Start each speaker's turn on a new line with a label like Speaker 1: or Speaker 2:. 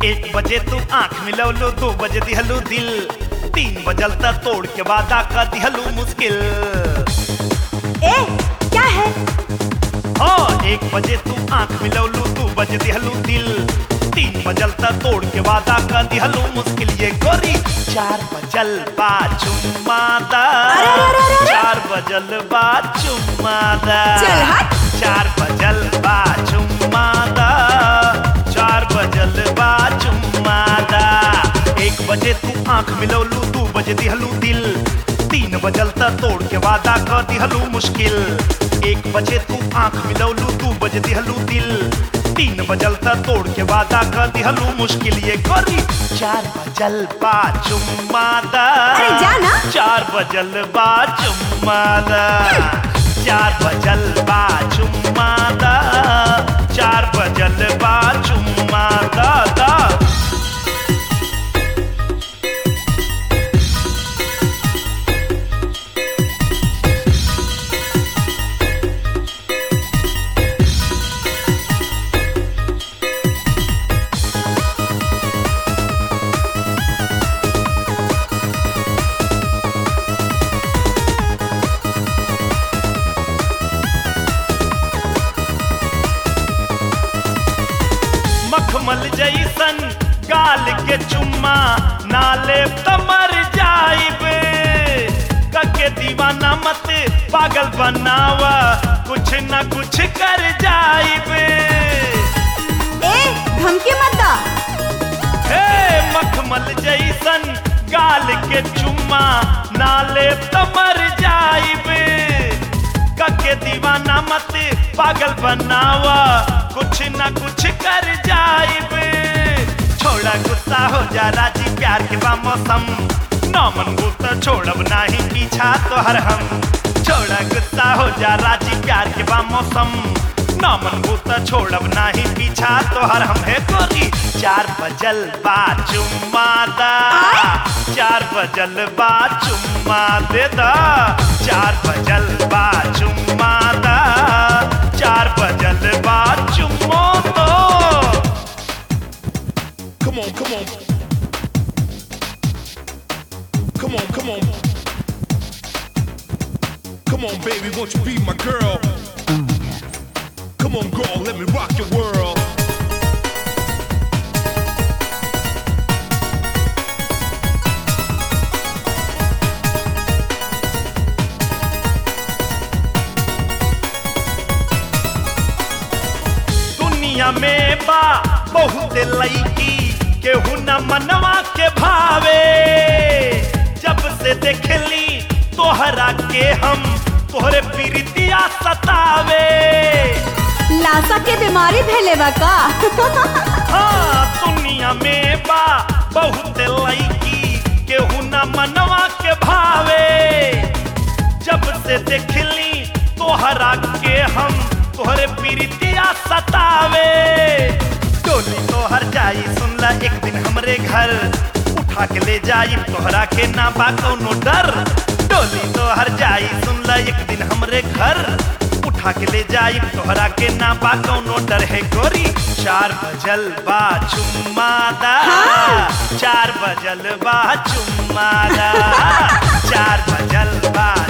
Speaker 1: एक बजे तू आंख मिलौलो दो बजे दिहलू दिल तीन बजल तक तोड़ के वादा का दिहलू मुश्किल
Speaker 2: ए क्या है
Speaker 1: हाँ एक बजे तू आंख मिलौलू दो बजे दिहलू दिल तीन बजल तक तोड़ के वादा का दिहलू मुश्किल ये गोरी चार बजल बा चुम्मादा
Speaker 2: अरे, अरे, अरे, अरे।
Speaker 1: चार बजल बा चुम्मादा
Speaker 2: चल हट।
Speaker 1: चार बजल बा चुम्मादा चार बजल बा चुम्मादा एक बजे तू आंख मिलौलू दू बजे दिहलू दिल तीन बजल तक तोड़ के वादा कर दिहलू मुश्किल एक बजे तू आंख मिलौलू दू बजे दिहलू दिल तीन बजल तक तोड़ के वादा कर दिहलू मुश्किल ये गोरी चार बजल बा चुम्मादा
Speaker 2: अरे जा ना।
Speaker 1: चार बजल बा चुम्मादा चार बजल बा चुम्मादा चार बजल बा चुम्मादा दा मखमल जैसन गाल के चुम्मा नाले त मर जाइबे कके दीवाना मत पागल बनावा कुछ न कुछ कर जाइबे
Speaker 2: ए धमकी मत दा
Speaker 1: हे मखमल जैसन गाल के चुम्मा नाले त मर जाइबे कके दीवाना मत पागल बनावा कुछ न कुछ कर जाइबे छोड़ा गुस्सा हो जा राजी प्यार के बा मौसम नौ मन गुस्सा छोड़ब नाही पीछा तोहर हम छोड़ा गुस्सा हो जा राजी प्यार के बा मौसम नौ मन गुस्सा छोड़ब नाही पीछा तोहर हम है गोरी चार बजल बा चुम्मा दा चार बजल बा चुम्मा दे दा चार बजल बा चुम्मा दा चार बजल बा चुम्मो दो
Speaker 3: Come on, come on. Come on, come on. Come on, baby, won't you be my girl? Come on, girl, let me rock your world.
Speaker 1: दुनिया में बा बहुत लईकी केहू न मनवा के भावे जब से देखली तोहरा के हम तोहरे प्रीतिया सतावे
Speaker 2: लाशा के बीमारी भैले बा का
Speaker 1: हाँ दुनिया में बा बहुत लईकी केहू न मनवा के भावे जब से देखली तोहरा के हम तोहरे प्रीतिया सतावे डोली तोहर जाई सुनला एक दिन हमरे घर उठा के ले जाई तोहरा के ना बा कौनो डर डोली तोहर जाई सुनला एक दिन हमरे घर उठा के ले जाई तोहरा के ना बा कौनो डर है गोरी चार बजल बा चुम्मादा चार बजल बा चुम्मादा चार बजल बा